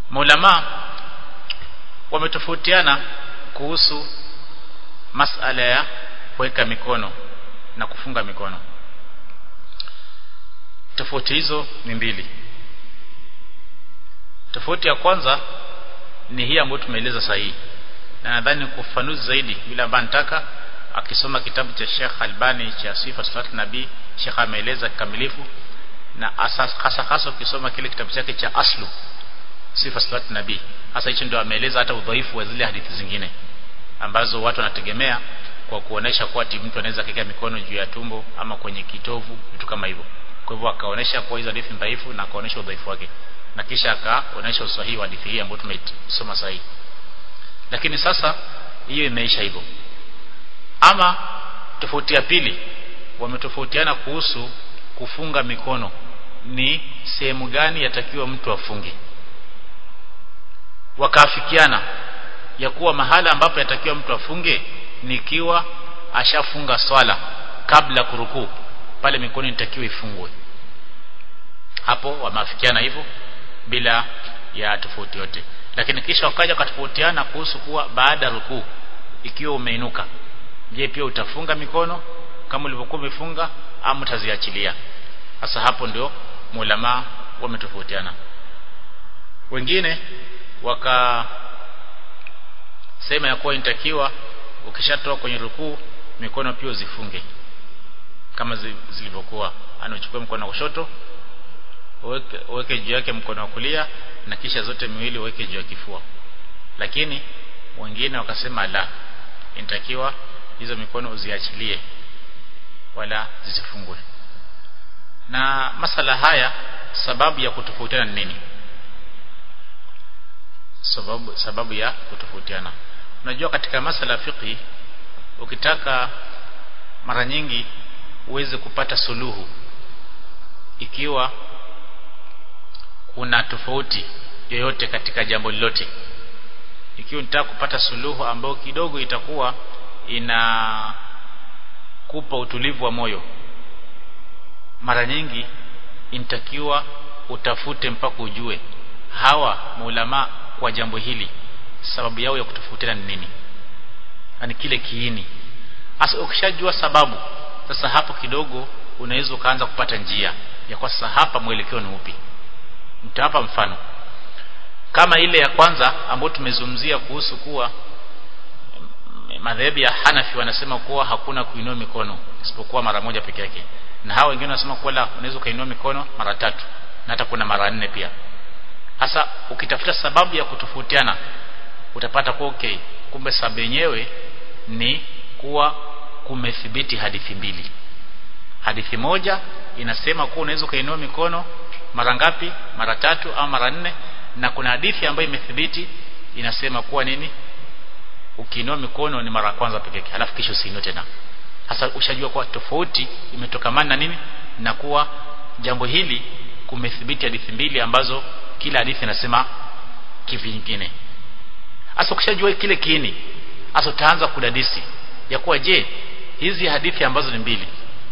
maulama wametofautiana kuhusu masala ya kuweka mikono na kufunga mikono tofauti hizo ni mbili tofauti ya kwanza ni hii ambayo tumeeleza sahihi na nadhani kufanuzi zaidi bila ambaye nataka akisoma kitabu cha Sheikh Albani cha Sifa Salat Nabii Sheikh ameeleza kikamilifu na hasa hasa ukisoma kile kitabu chake cha Aslu Sifa Salat Nabii hasa hicho ndio ameeleza hata udhaifu wa zile hadithi zingine ambazo watu wanategemea kwa kuonesha kuwa ati mtu anaweza kuweka mikono juu ya tumbo ama kwenye kitovu vitu kama hivyo kwa hivyo akaonesha kuwa hizo hadithi dhaifu na akaonesha udhaifu wake na kisha akaonesha usahihi wa hadithi hii ambayo tumeisoma sahihi lakini sasa hiyo imeisha hivyo ama tofauti ya pili wametofautiana kuhusu kufunga mikono ni sehemu gani yatakiwa mtu afunge wakaafikiana ya kuwa mahala ambapo yatakiwa mtu afunge nikiwa ashafunga swala kabla kurukuu pale mikono inatakiwa ifungwe hapo wameafikiana hivyo bila ya tofauti yote lakini kisha wakaja wakatofautiana kuhusu kuwa baada ya rukuu ikiwa umeinuka je pia utafunga mikono kama ulivyokuwa umefunga ama utaziachilia sasa hapo ndio mulama wametofautiana wengine waka sema ya kuwa inatakiwa ukishatoka kwenye rukuu mikono pia uzifunge kama zilivyokuwa anachukua mkono wa kushoto uweke, uweke juu yake mkono wa kulia na kisha zote miwili uweke juu ya kifua lakini wengine wakasema la inatakiwa hizo mikono uziachilie wala zisifungwe na masala haya sababu ya kutofautiana ni nini sababu sababu ya kutofautiana unajua katika masala fiqhi ukitaka mara nyingi uweze kupata suluhu ikiwa kuna tofauti yoyote katika jambo lolote ikiwa unataka kupata suluhu ambayo kidogo itakuwa ina kupa utulivu wa moyo mara nyingi inatakiwa utafute mpaka ujue hawa maulama kwa jambo hili sababu yao ya kutofautiana ni nini yani kile kiini hasa ukishajua sababu sasa hapo kidogo unaweza ukaanza kupata njia ya kwa sasa hapa mwelekeo ni upi mtawapa mfano kama ile ya kwanza ambayo tumezungumzia kuhusu kuwa madhehebu ya Hanafi wanasema kuwa hakuna kuinua mikono isipokuwa mara moja peke yake na hao wengine wanasema kuwa la unaweza kuinua mikono mara tatu na hata kuna mara nne pia hasa ukitafuta sababu ya kutofautiana utapata kuwa okay kumbe sababu yenyewe ni kuwa kumethibiti hadithi mbili hadithi moja inasema kuwa unaweza kuinua mikono mara ngapi mara tatu au mara nne na kuna hadithi ambayo imethibiti inasema kuwa nini ukiinua mikono ni mara kwanza pekee yake halafu kisha usiinue tena hasa ushajua kuwa tofauti imetokamana na nini na kuwa jambo hili kumethibiti hadithi mbili ambazo kila hadithi inasema kivingine hasa ukishajua kile kiini hasa utaanza kudadisi ya kuwa je hizi hadithi ambazo ni mbili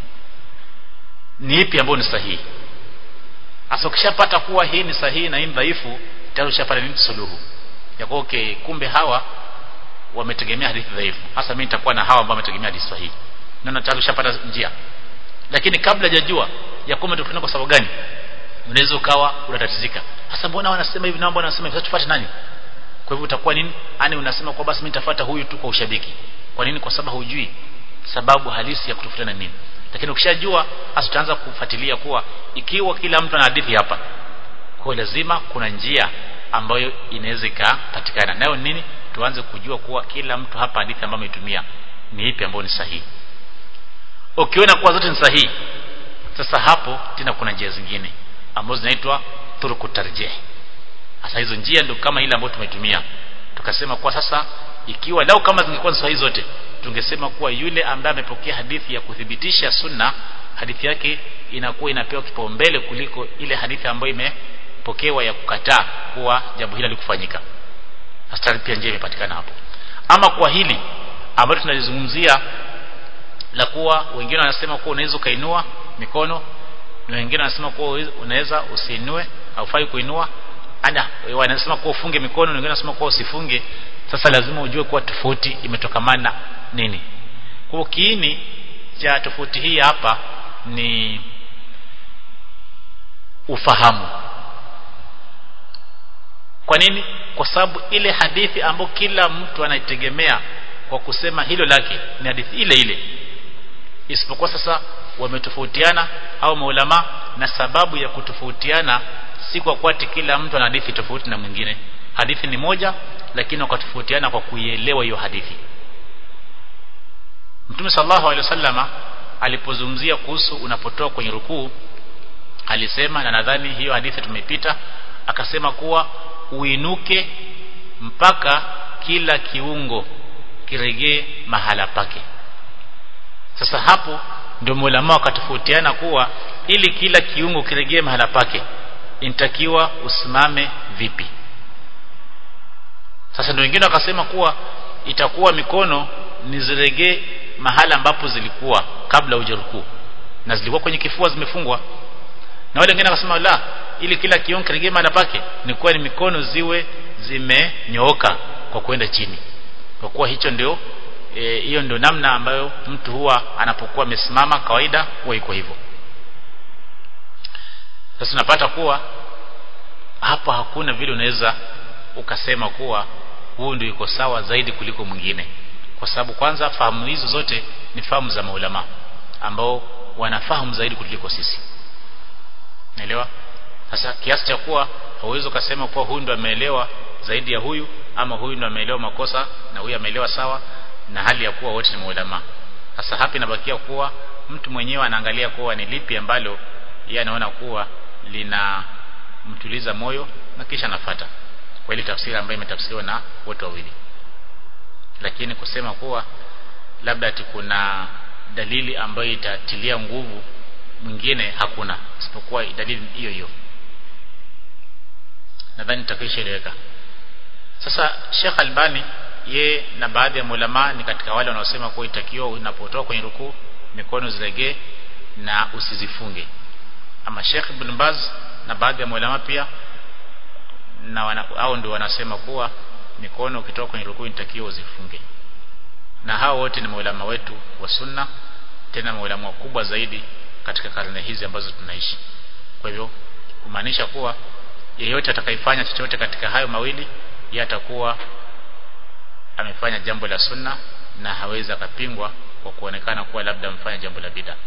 ni ipi ambayo ni sahihi hasa ukishapata kuwa hii ni sahihi na hii ni dhaifu tayari ushapata nini suluhu ya kuwa okay kumbe hawa wametegemea hadithi dhaifu hasa mimi nitakuwa na hawa ambao wametegemea hadithi sahihi na tayari ushapata njia lakini kabla hajajua ya kwamba tofauti kwa sababu gani unaweza ukawa unatatizika hasa mbona wanasema hivi na mbona wanasema hivi tufuate nani kwa hivyo utakuwa nini yani unasema kwa basi mimi nitafuata huyu tu kwa ushabiki kwa nini kwa sababu hujui sababu halisi ya kutofautiana nini lakini ukishajua hasa utaanza kufuatilia kuwa ikiwa kila mtu ana hadithi hapa kwa lazima kuna njia ambayo inaweza ikapatikana nayo nini tuanze kujua kuwa kila mtu hapa hadithi ambayo ametumia ni ipi ambayo ni sahihi ukiona kuwa zote ni sahihi sasa hapo tena kuna njia zingine ambazo zinaitwa turuku tarjih sasa hizo njia ndio kama ile ambayo tumetumia tukasema kwa sasa ikiwa lau kama zingekuwa sahihi zote tungesema kuwa yule ambaye amepokea hadithi ya kuthibitisha sunna hadithi yake inakuwa inapewa kipaumbele kuliko ile hadithi ambayo imepokewa ya kukataa kuwa jambo hili halikufanyika hasa pia njia imepatikana hapo ama kwa hili ambalo tunalizungumzia la kuwa wengine wanasema kuwa unaweza ukainua mikono na wengine wanasema kuwa unaweza usiinue haufai kuinua ana wanasema kuwa ufunge mikono wengine wanasema kuwa usifunge sasa lazima ujue kuwa tofauti imetokamana nini kwa kiini cha tofauti hii hapa ni ufahamu kwa nini kwa sababu ile hadithi ambayo kila mtu anaitegemea kwa kusema hilo lake ni hadithi ile ile isipokuwa sasa wametofautiana au maulama na sababu ya kutofautiana si kwa kwati kila mtu ana hadithi tofauti na mwingine hadithi ni moja lakini wakatofautiana kwa kuielewa hiyo hadithi Mtume sallallahu alaihi wasallama alipozungumzia kuhusu unapotoka kwenye rukuu alisema na nadhani hiyo hadithi tumepita akasema kuwa uinuke mpaka kila kiungo kiregee mahala pake sasa hapo ndio mulama wakatofautiana kuwa ili kila kiungo kiregee mahala pake inatakiwa usimame vipi sasa ndio wengine wakasema kuwa itakuwa mikono niziregee mahala ambapo zilikuwa kabla hujarukuu na zilikuwa kwenye kifua zimefungwa na wale wengine wakasema la ili kila kiungo kiregee mahala pake ni kuwa ni mikono ziwe zimenyooka kwa kwenda chini kwa kuwa hicho ndio hiyo e, ndio namna ambayo mtu huwa anapokuwa amesimama kawaida huwa iko hivyo sasa unapata kuwa hapa hakuna vile unaweza ukasema kuwa huu ndio iko sawa zaidi kuliko mwingine kwa sababu kwanza fahamu hizo zote ni fahamu za maulama ambao wanafahamu zaidi kuliko sisi naelewa sasa kiasi cha kuwa hauwezi ukasema kuwa huyu ndo ameelewa zaidi ya huyu ama huyu ndo ameelewa makosa na huyu ameelewa sawa na hali ya kuwa wote ni maulama sasa hapa inabakia kuwa mtu mwenyewe anaangalia kuwa ni lipi ambalo yeye anaona kuwa lina mtuliza moyo na kisha anafata kwa ile tafsiri ambayo imetafsiriwa na wote wawili lakini kusema kuwa labda ati kuna dalili ambayo itatilia nguvu mwingine hakuna isipokuwa dalili hiyo hiyo nadhani nitakishaeleweka sasa Sheikh Albani ye na baadhi ya mulama ni katika wale wanaosema kuwa itakiwa unapotoka kwenye rukuu mikono zilegee na usizifunge ama Sheikh Ibn Baz na baadhi ya mulama pia na wana, au ndio wanasema kuwa mikono ukitoka kwenye rukuu inatakiwa uzifunge na hao wote ni maulama wetu wa sunna tena maulama wakubwa zaidi katika karne hizi ambazo tunaishi kwa hivyo kumaanisha kuwa yeyote atakayefanya chochote katika hayo mawili yeye atakuwa amefanya jambo la sunna na hawezi akapingwa kwa kuonekana kuwa labda amefanya jambo la bid'a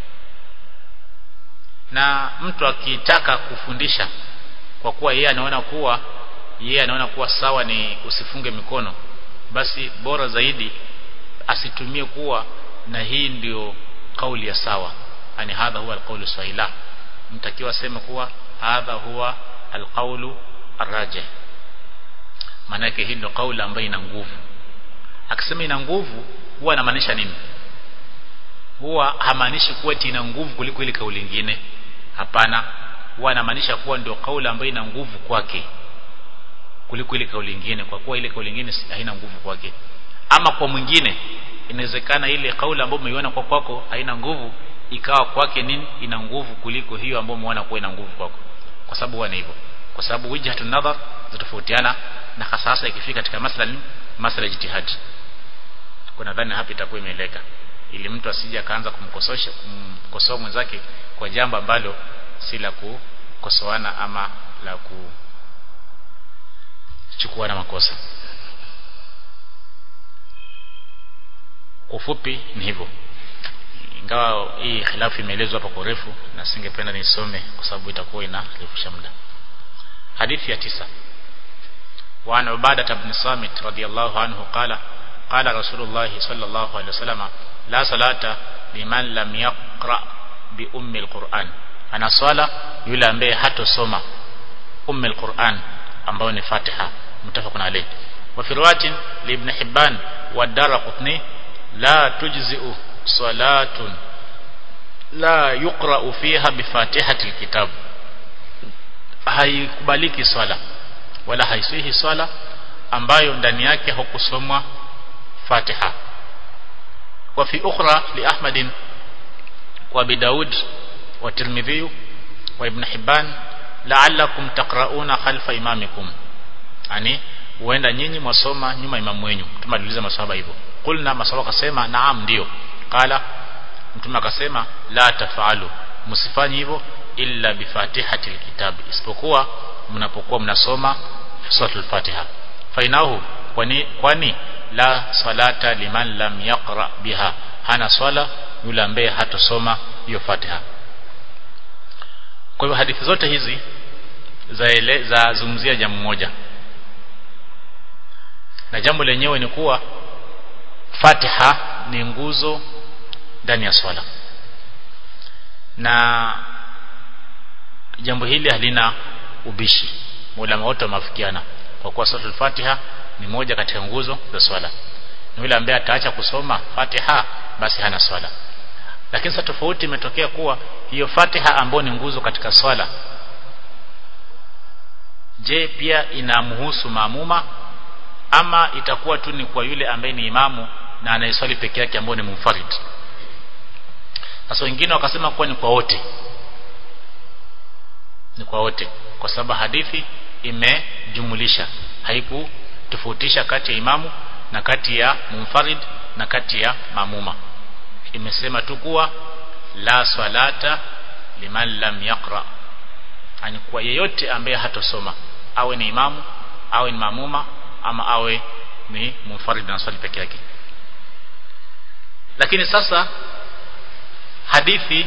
na mtu akitaka kufundisha kwa kuwa yeye anaona kuwa yeye anaona kuwa sawa ni usifunge mikono basi bora zaidi asitumie kuwa na hii ndio kauli ya sawa ani hadha huwa alqaulu sahila mtakiwa aseme kuwa hadha huwa alqaulu arrajih maana yake hii ndio kauli ambayo ina nguvu akisema ina nguvu huwa anamaanisha nini huwa hamaanishi kuwa ina nguvu kuliko ile kauli nyingine hapana huwa anamaanisha kuwa ndio kauli ambayo ina nguvu kwake kuliko ile kauli nyingine kwa kuwa ile kauli nyingine haina nguvu kwake ama kwa mwingine inawezekana ile kauli ambayo umeiona kwa kwako haina nguvu ikawa kwake nini ina nguvu kuliko hiyo ambayo umeona kuwa ina nguvu kwako kwa sababu huwa ni hivyo kwa sababu wijhatun nadhar zitofautiana na hasa hasa ikifika katika masala masala jitihadi kwa nadhani hapa itakuwa imeeleka ili mtu asije akaanza kumkososha kumkosoa mwenzake kwa jambo ambalo si la kukosoana ama la kuchukuana makosa ufupi ni hivyo ingawa hii khilafu imeelezwa hapa kwa urefu na singependa nisome kwa sababu itakuwa inarefusha muda hadithi ya tisa وعن عبادة بن صامت رضي الله عنه قال قال رسول الله صلى الله عليه وسلم لا صلاة لمن لم يقرأ بأم القرآن أنا صلاة يلا ambaye hatosoma أم القرآن ambayo ni Fatiha متفق عليه وفي رواية لابن حبان والدار قطني لا تجزئ صلاة لا يقرأ فيها بفاتحة الكتاب haikubaliki swala wala haisihi swala ambayo ndani yake hukusomwa Fatiha wa fi ukhra li Ahmad wa Abi Daud wa Tirmidhi wa Ibn Hibban la'allakum taqra'una khalfa imamikum yani huenda nyinyi mwasoma nyuma imamu wenyu mtume aliuliza maswahaba hivyo kulna maswahaba akasema naam ndio qala mtume akasema la tafalu msifanye hivyo illa bifatihati alkitab isipokuwa mnapokuwa mnasoma suratul fatiha fainahu kwani kwani la salata liman lam yaqra biha hana swala yule ambaye hatosoma hiyo fatiha kwa hivyo hadithi zote hizi za ele, za zungumzia jambo moja na jambo lenyewe ni kuwa Fatiha ni nguzo ndani ya swala na jambo hili halina ubishi ulama wote wameafikiana kwa kuwa suratul Fatiha ni moja katika nguzo za swala na yule ambaye ataacha kusoma Fatiha basi hana swala lakini sasa tofauti imetokea kuwa hiyo Fatiha ambayo ni nguzo katika swala je pia inamhusu maamuma ama itakuwa tu ni kwa yule ambaye ni imamu na anayeswali peke yake ambaye ni munfarid sasa wengine wakasema kuwa ni kwa wote ni kwa wote kwa sababu hadithi imejumulisha haikutofautisha kati ya imamu na kati ya munfarid na kati ya mamuma imesema tu kuwa la swalata liman lam yaqra yani kwa yeyote ambaye hatosoma awe ni imamu awe ni mamuma ama awe ni munfarid na swali peke yake lakini sasa hadithi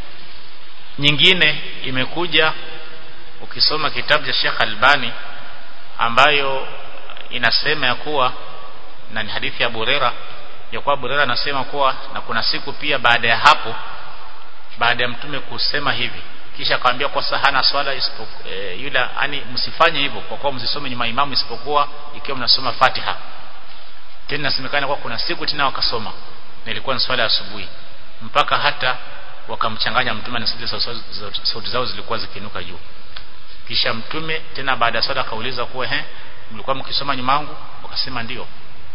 nyingine imekuja ukisoma kitabu cha Sheikh Albani ambayo inasema ya kuwa na ni hadithi ya Burera ya kuwa Burera anasema kuwa na kuna siku pia baada ya hapo baada ya mtume kusema hivi kisha akamwambia kwa sahana swala isipokuwa e, yule ani msifanye hivyo kwa kuwa msisome nyuma imamu isipokuwa ikiwa mnasoma Fatiha tena nasemekana kwa kuna siku tena wakasoma na ilikuwa ni swala ya asubuhi mpaka hata wakamchanganya mtume na sauti zao zilikuwa zikinuka juu kisha mtume tena baada ya swala akauliza kuwa he mlikuwa mkisoma nyuma yangu wakasema ndio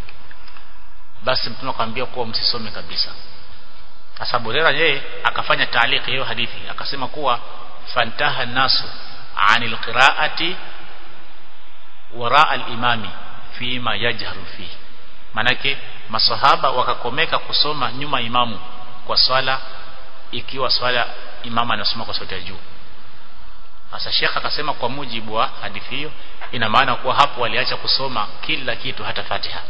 basi mtume akamwambia kuwa msisome kabisa sasa Burera yeye akafanya taaliki hiyo hadithi akasema kuwa fantaha nasu anil qiraati wara al-imami fima yajharu fi manake masahaba wakakomeka kusoma nyuma imamu kwa swala ikiwa swala imama anasoma kwa sauti ya juu sasa Sheikh akasema kwa mujibu wa hadithi hiyo ina maana kuwa hapo waliacha kusoma kila kitu hata Fatiha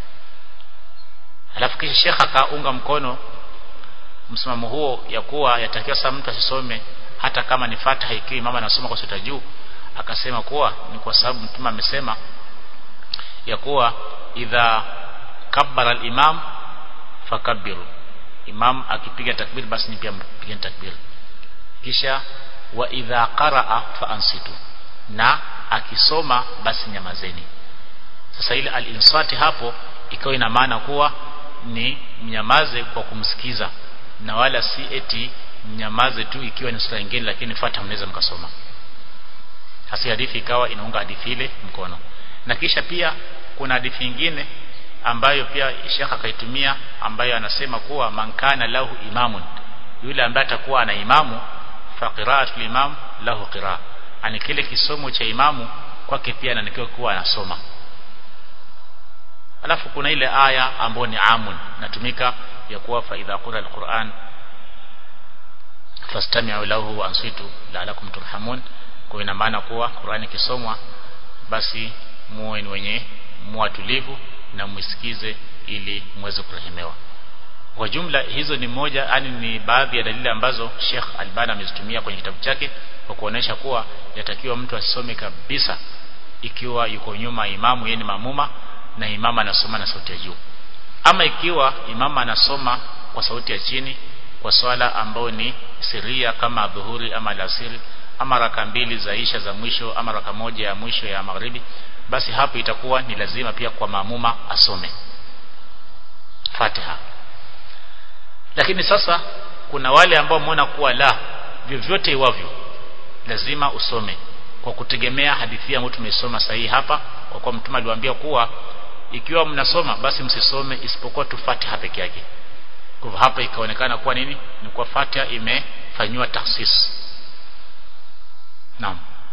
alafu kisha Sheikh akaunga mkono msimamo huo ya kuwa yatakiwa sasa mtu asisome hata kama ni Fatiha ikiwa imama anasoma kwa sauti ya juu akasema kuwa ni kwa sababu mtume amesema ya kuwa idha kabbara al-imam fakabbiru imam akipiga takbir basi ni pia mpige takbir kisha wa idha qaraa fa ansitu na akisoma basi nyamazeni sasa ile al-insati hapo ikawa ina maana kuwa ni mnyamaze kwa kumsikiza na wala si eti mnyamaze tu ikiwa ni sura nyingine lakini fata mnaweza mkasoma hasi hadithi ikawa inaunga hadithi ile mkono na kisha pia kuna hadithi nyingine ambayo pia Sheikh akaitumia ambayo anasema kuwa mankana lahu imamun yule ambaye atakuwa ana imamu fa qira'atul imam lahu qira'a ani kile kisomo cha imamu kwake pia anatakiwa kuwa anasoma alafu kuna ile aya ambayo ni amun natumika ya kuwa fa idha qura alquran fastami'u lahu wa ansitu la'alakum turhamun kwa ina maana kuwa Qur'ani kisomwa basi muwe ni wenye muatulivu na mwisikize ili muweze kurehemewa kwa jumla hizo ni moja yani ni baadhi ya dalili ambazo Sheikh Albani amezitumia kwenye kitabu chake kwa kuonesha kuwa yatakiwa mtu asome kabisa ikiwa yuko nyuma imamu yeye ni mamuma na imama anasoma na sauti ya juu ama ikiwa imama anasoma kwa sauti ya chini kwa swala ambayo ni siria kama dhuhuri ama alasiri ama raka mbili za isha za mwisho ama raka moja ya mwisho ya magharibi basi hapo itakuwa ni lazima pia kwa maamuma asome Fatiha lakini sasa kuna wale ambao wameona kuwa la vyovyote iwavyo lazima usome kwa kutegemea hadithi ambayo tumeisoma sahihi hapa kwa kuwa mtume aliwaambia kuwa ikiwa mnasoma basi msisome isipokuwa tu Fatiha peke yake kwa hapa ikaonekana kuwa nini ni kwa Fatiha imefanywa tahsis naam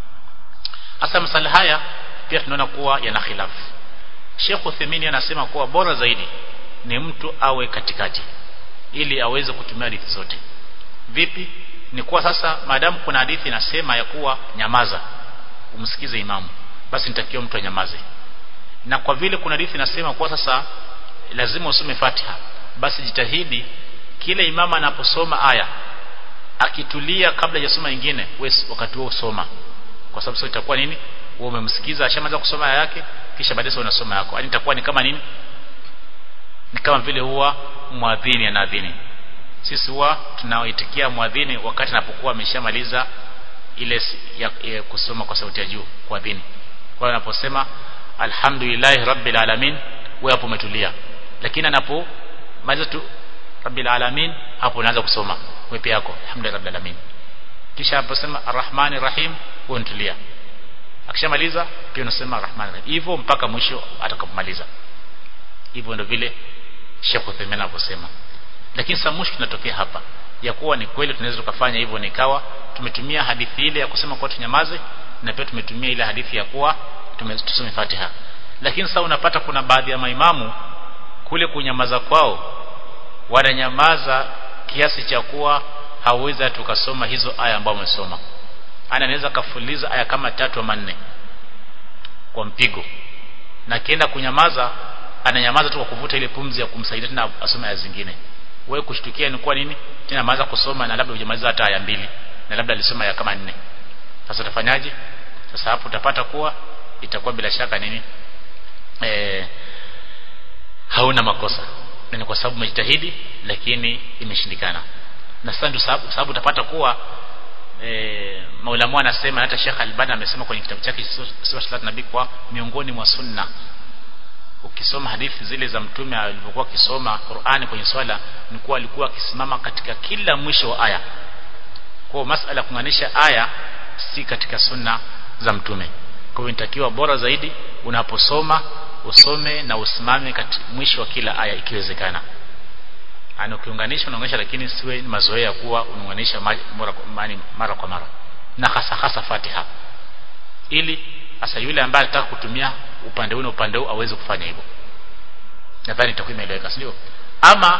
hasa masala haya pia tunaona kuwa yana khilafu Sheikh Uthaymeen anasema kuwa bora zaidi ni mtu awe katikati ili aweze kutumia hadithi zote vipi ni kuwa sasa maadamu kuna hadithi inasema ya kuwa nyamaza umsikize imamu basi nitakiwa mtu anyamaze na kwa vile kuna hadithi inasema kuwa sasa lazima usome Fatiha basi jitahidi kile imamu anaposoma aya akitulia kabla hajasoma nyingine wewe wakati huo usoma kwa sababu sio itakuwa nini wewe umemsikiza ashamaliza kusoma aya yake kisha baadaye unasoma yako yani itakuwa ni kama nini ni kama vile huwa mwadhini anaadhini sisi huwa tunaoitikia mwadhini wakati anapokuwa ameshamaliza ile ya, ya kusoma kwa sauti ya juu kuadhini kwa anaposema alhamdulillahi rabbil alamin wewe hapo umetulia lakini anapomaliza tu rabbil alamin hapo unaanza kusoma wewe pia yako alhamdulillahi rabbil alamin kisha anaposema arrahmanir rahim wewe unatulia akishamaliza pia unasema arrahmanir rahim hivyo mpaka mwisho atakapomaliza hivyo ndio vile Sheikh Uthaymeen anavyosema lakini sasa mushkil inatokea hapa ya kuwa ni kweli tunaweza tukafanya hivyo nikawa tumetumia hadithi ile ya kusema kwa tunyamaze na pia tumetumia ile hadithi ya kuwa tusome Fatiha lakini sasa unapata kuna baadhi ya maimamu kule kunyamaza kwao wananyamaza kiasi cha kuwa hawezi tukasoma hizo aya ambazo wamesoma ana anaweza kafuliza aya kama tatu ama nne kwa mpigo na kienda kunyamaza ananyamaza tu kwa kuvuta ile pumzi ya kumsaidia tena asome aya zingine wewe kushtukia ni kwa nini tena maanza kusoma na labda hujamaliza hata aya mbili na labda alisoma ya kama nne sasa utafanyaje sasa hapo utapata kuwa itakuwa bila shaka nini e, hauna makosa na ni kwa sababu umejitahidi lakini imeshindikana na sasa ndio sababu, sababu utapata kuwa e, maulamu anasema hata Sheikh Albani amesema kwenye kitabu chake Sura Salat Nabii kwa miongoni mwa sunna ukisoma hadithi zile za mtume alivyokuwa akisoma Qur'ani kwenye swala ni kuwa alikuwa akisimama katika kila mwisho wa aya kwa masala kunganisha aya si katika sunna za mtume kwa hiyo inatakiwa bora zaidi unaposoma usome na usimame katika mwisho wa kila aya ikiwezekana ana ukiunganisha unaunganisha lakini siwe mazoea kuwa unaunganisha mara, mara kwa mara na hasa hasa Fatiha ili hasa yule ambaye anataka kutumia upande huu na upande huu aweze kufanya hivyo nadhani itakuwa imeeleweka sio ama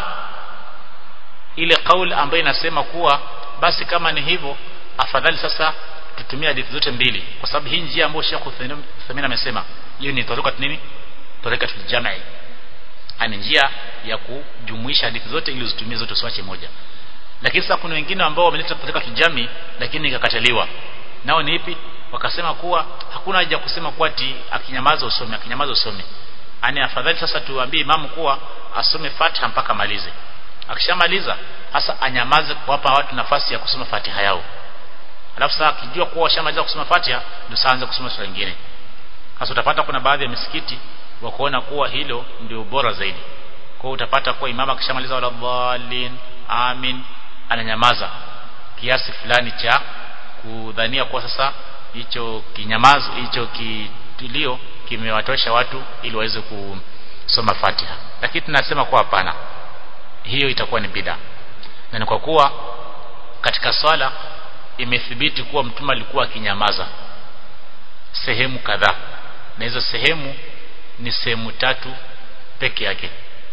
ile kauli ambayo inasema kuwa basi kama ni hivyo afadhali sasa tutumie hadithi zote mbili kwa sababu hii njia ambayo Sheikh Uthaymeen amesema hiyo ni tariqat nini tariqat jamii ani njia ya kujumuisha hadithi zote ili uzitumie zote usiache moja lakini sasa kuna wengine ambao wameleta tariqat jamii lakini ikakataliwa nao ni ipi wakasema kuwa hakuna haja kusema kuwa ati akinyamaza usome akinyamaza usome ani afadhali sasa tuambie imamu kuwa asome Fatiha mpaka malize akishamaliza hasa anyamaze kuwapa watu nafasi ya kusoma Fatiha yao alafu sasa akijua kuwa washamaliza kusoma Fatiha ndio sasa anza kusoma sura nyingine sasa utapata kuna baadhi ya misikiti wa kuona kuwa hilo ndio bora zaidi kwa utapata kuwa imama akishamaliza wala dhalin amin ananyamaza kiasi fulani cha kudhania kuwa sasa hicho kinyamazo hicho kitulio kimewatosha watu ili waweze kusoma Fatiha lakini tunasema kuwa hapana hiyo itakuwa ni bid'a na ni kwa kuwa katika swala imethibiti kuwa mtume alikuwa akinyamaza sehemu kadhaa na hizo sehemu ni sehemu tatu peke yake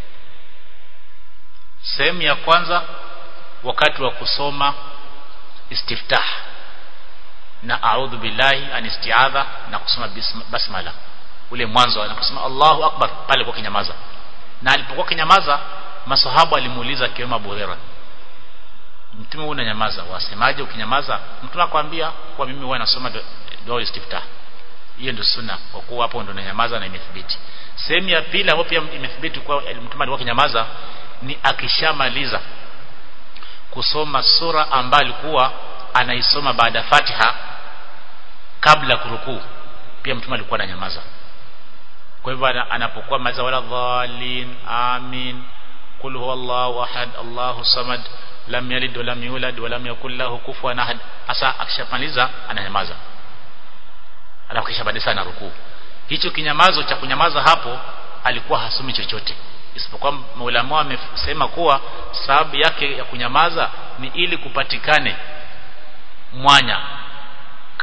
sehemu ya kwanza wakati wa kusoma istiftah na a'udhu billahi an isti'adha na kusoma basmala ule mwanzo anaposema Allahu akbar pale kwa kinyamaza na alipokuwa kinyamaza masahaba alimuuliza kiwema Abu Hurairah mtume unanyamaza wasemaje ukinyamaza mtume akwambia kwa mimi huwa nasoma dua istiftah hiyo ndio sunna kwa kuwa hapo ndio nanyamaza na imethibiti sehemu ya pili hapo pia imethibiti kwa mtume alikuwa kinyamaza ni akishamaliza kusoma sura ambayo alikuwa anaisoma baada ya Fatiha kabla kurukuu pia mtume alikuwa ananyamaza kwa hivyo anapokuwa maliza wala dhalin amin qul huwallahu ahad allahu samad lam yalid wa lam yulad wa lam yakul lahu kufuwan ahad hasa akishamaliza ananyamaza alafu kisha baadaye sana rukuu hicho kinyamazo cha kunyamaza hapo alikuwa hasomi chochote isipokuwa maulama wamesema kuwa sababu yake ya kunyamaza ni ili kupatikane mwanya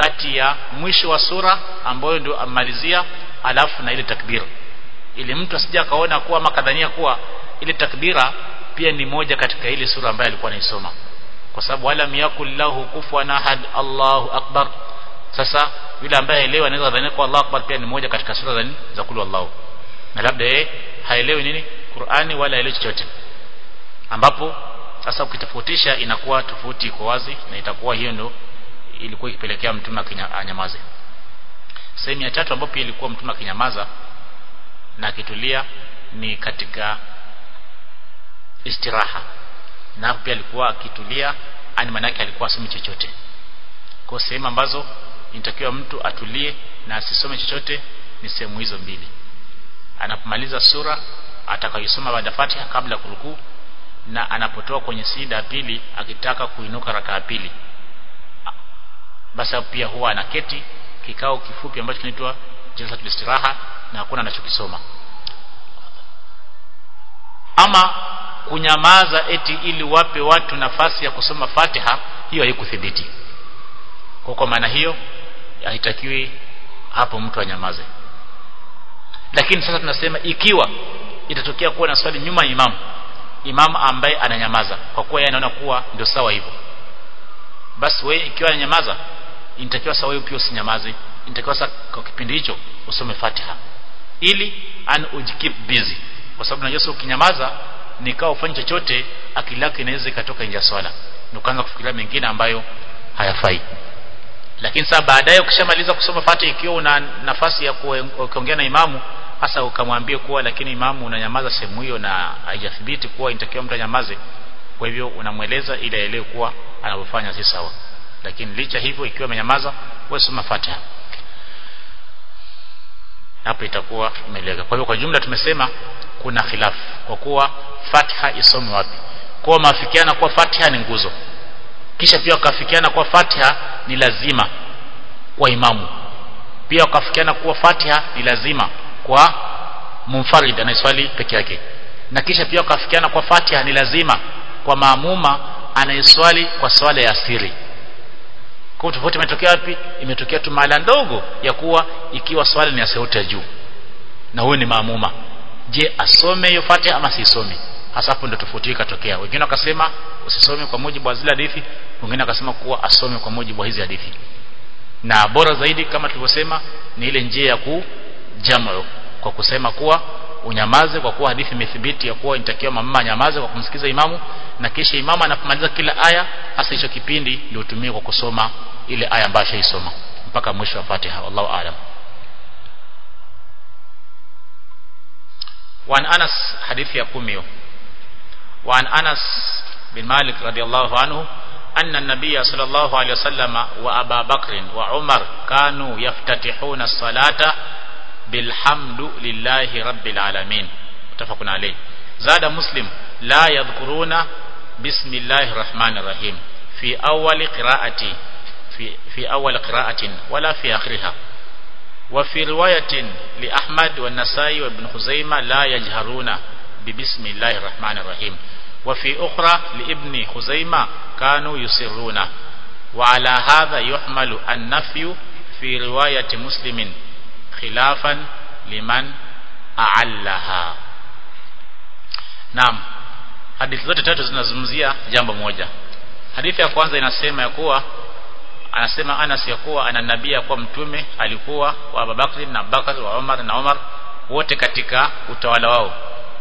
kati ya mwisho wa sura ambayo ndio amalizia alafu na ile takbira ili mtu asije akaona kuwa makadhania kuwa ile takbira pia ni moja katika ile sura ambayo alikuwa anaisoma kwa sababu wala miyakul lahu kufuwan ahad Allahu akbar sasa yule ambaye haelewi anaweza dhania kwa Allahu akbar pia ni moja katika sura za za kulu Allahu na labda yeye haelewi nini Qur'ani wala haelewi chochote ambapo sasa ukitofautisha inakuwa tofauti iko wazi na itakuwa hiyo ndio ilikuwa ikipelekea mtume anyamaze sehemu ya tatu ambapo pia ilikuwa mtume akinyamaza na akitulia ni katika istiraha na pia alikuwa akitulia ani manake alikuwa asome chochote kwa sehemu ambazo inatakiwa mtu atulie na asisome chochote ni sehemu hizo mbili anapomaliza sura atakayosoma baada Fatiha kabla kurukuu na anapotoa kwenye sida ya pili akitaka kuinuka raka ya pili basi pia huwa anaketi kikao kifupi ambacho kinaitwa jalsatul istiraha na hakuna anachokisoma ama kunyamaza eti ili wape watu nafasi ya kusoma Fatiha hiyo haikuthibiti kwa kwa maana hiyo haitakiwi hapo mtu anyamaze lakini sasa tunasema ikiwa itatokea kuwa na swali nyuma ya imamu imamu ambaye ananyamaza kwa kuwa yeye anaona kuwa ndio sawa hivyo basi wewe ikiwa ananyamaza inatakiwa sawa wewe pia usinyamaze inatakiwa sasa kwa kipindi hicho usome Fatiha ili an ujikeep busy kwa sababu unajua ukinyamaza nikao ufanye chochote akili yako inaweza ikatoka nje ya swala ndio kaanza kufikiria mengine ambayo hayafai lakini sasa baadaye ukishamaliza kusoma Fatiha ikiwa una nafasi ya kuongea na imamu hasa ukamwambia kuwa lakini imamu unanyamaza sehemu hiyo na haijathibiti kuwa inatakiwa mtu anyamaze kwa hivyo unamweleza ili aelewe kuwa anavyofanya si sawa lakini licha hivyo ikiwa amenyamaza wewe soma Fatiha hapo itakuwa imeeleweka kwa hivyo kwa jumla tumesema kuna khilafu kwa kuwa Fatiha isome wapi kwa maafikiana kuwa Fatiha ni nguzo kisha pia wakafikiana kuwa Fatiha ni lazima kwa imamu pia wakafikiana kuwa Fatiha ni lazima kwa munfarid anayeswali peke yake na kisha pia wakafikiana kwa Fatiha ni lazima kwa maamuma anayeswali kwa swala ya siri kwa tofauti imetokea wapi imetokea tu mahala ndogo ya kuwa ikiwa swala ni ya sauti ya juu na huyu ni maamuma je asome hiyo Fatiha ama sisome hasa hapo ndio tofauti ikatokea wengine wakasema usisome kwa mujibu wa zile hadithi wengine wakasema kuwa asome kwa mujibu wa hizi hadithi na bora zaidi kama tulivyosema ni ile njia ya kujamu kwa kusema kuwa unyamaze kwa kuwa hadithi imethibiti ya kuwa inatakiwa mama anyamaze kwa kumsikiza imamu na kisha imamu anapomaliza kila aya hasa hicho kipindi ndio utumie kwa kusoma ile aya ambayo shaisoma mpaka mwisho wa Fatiha wallahu aalam وعن أنس حديث يقومي وعن أنس بن مالك رضي الله عنه أن النبي صلى الله عليه وسلم وأبا بكر وعمر كانوا يفتتحون الصلاة بالحمد لله رب العالمين متفق عليه زاد مسلم لا يذكرون بسم الله الرحمن الرحيم في أول قراءة في, في أول قراءة ولا في آخرها وفي رواية لأحمد والنسائي وابن خزيمة لا يجهرون ببسم الله الرحمن الرحيم وفي أخرى لابن خزيمة كانوا يسرون وعلى هذا يحمل النفي في رواية مسلم خلافا لمن أعلها نعم hadithi zote tatu zinazungumzia jambo moja hadithi ya kwanza inasema ya kuwa anasema Anas ya kuwa ana nabii ya kuwa mtume alikuwa wa Abubakar na Abubakar wa Umar na Umar wote katika utawala wao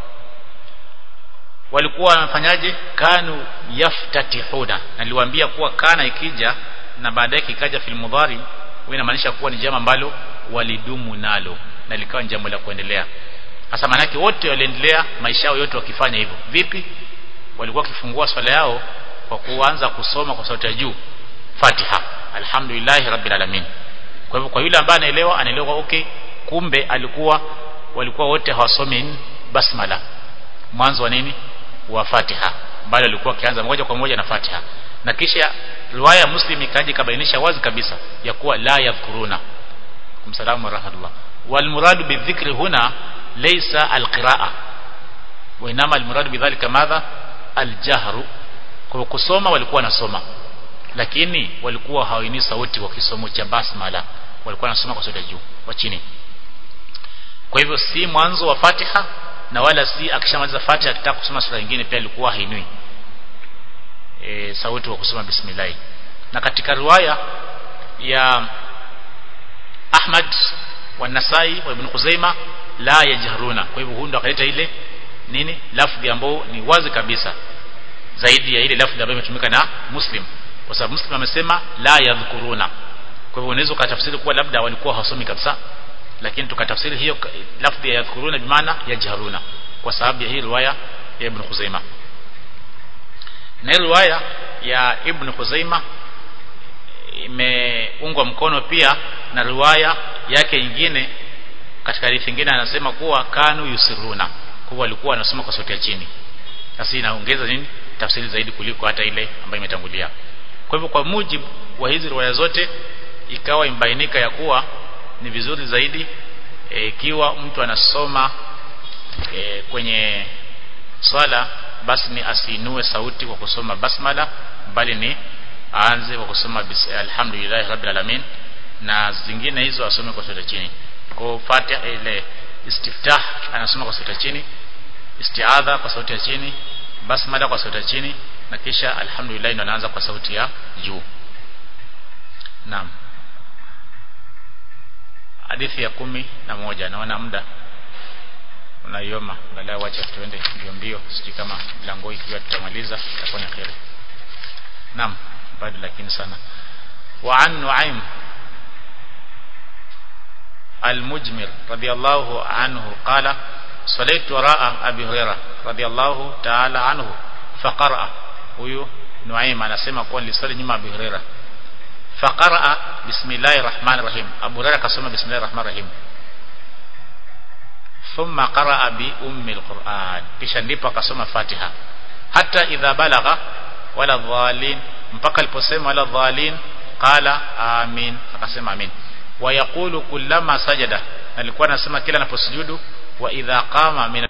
walikuwa wanafanyaje kanu yaftatihuna niliwaambia kuwa kana ikija na baadaye kikaja fil mudhari huwa inamaanisha kuwa ni jambo ambalo walidumu nalo na likawa jambo la kuendelea hasa manake wote waliendelea maisha yao yote wakifanya hivyo vipi walikuwa wakifungua swala yao kwa kuanza kusoma kwa sauti ya juu Fatiha alhamdulillah rabbil alamin kwa hivyo kwa yule ambaye anaelewa anaelewa okay kumbe alikuwa walikuwa wote hawasomi basmala mwanzo wa nini wa Fatiha bali alikuwa akianza moja kwa moja na Fatiha na kisha riwaya Muslim ikaja kabainisha wazi kabisa ya kuwa la yadhkuruna kumsalamu wa rahmatullah wal muradu bidhikri huna laysa alqiraa wa inama almuradu bidhalika madha aljahru kwa kusoma walikuwa wanasoma lakini walikuwa hawaini sauti wa kisomo cha basmala walikuwa wanasoma kwa sauti ya juu wa chini kwa hivyo si mwanzo wa Fatiha na wala si akishamaliza Fatiha akitaka kusoma sura nyingine pia alikuwa hainui e, sauti wa kusoma bismillah na katika riwaya ya Ahmad wa Nasai wa Ibn Khuzaima la yajharuna kwa hivyo hundo akaleta ile nini lafdhi ambayo ni wazi kabisa zaidi ya ile lafdhi ambayo imetumika na Muslim kwa sababu Muslim amesema la yadhkuruna kwa hivyo unaweza ukatafsiri kuwa labda walikuwa hawasomi kabisa lakini tukatafsiri hiyo lafdhi ya yadhkuruna bimaana yajharuna kwa sababu ya hii riwaya ya Ibn Khuzaima na riwaya ya Ibn Khuzaima imeungwa mkono pia na riwaya yake nyingine katika hadithi nyingine anasema kuwa kanu yusiruna kwa walikuwa wanasoma kwa sauti ya chini sasa inaongeza nini tafsiri zaidi kuliko hata ile ambayo imetangulia kwa hivyo kwa mujibu wa hizi riwaya zote ikawa imbainika ya kuwa ni vizuri zaidi ikiwa e, mtu anasoma e, kwenye swala basi ni asinue sauti kwa kusoma basmala bali ni aanze kwa kusoma alhamdulillah rabbil alamin na zingine hizo asome kwa sauti chini kwa Fatiha ile istiftah anasoma kwa sauti chini istiadha kwa sauti ya chini basmala kwa sauti ya chini na kisha alhamdulillah ndo anaanza kwa sauti ya juu naam hadithi ya kumi na moja naona muda unaioma baadaye wacha tuende mbio mbio sijui kama mlango ikiwa tutamaliza itakuwa ni kheri naam bado lakini sana wa an nuaim المجمر رضي الله عنه قال صليت وراء أبي هريرة رضي الله تعالى عنه فقرأ huyu Nuaim anasema kuwa nilisali nyuma Abu Huraira faqara bismillahir rahmanir rahim Abu Huraira akasoma bismillahir rahmanir rahim thumma qaraa bi ummi alquran kisha ndipo akasoma Fatiha hata idha balagha wala dhalin mpaka aliposema wala dhalin qala amin akasema amin wa yaqulu kullama sajada alikuwa anasema kila anaposujudu wa idha qama min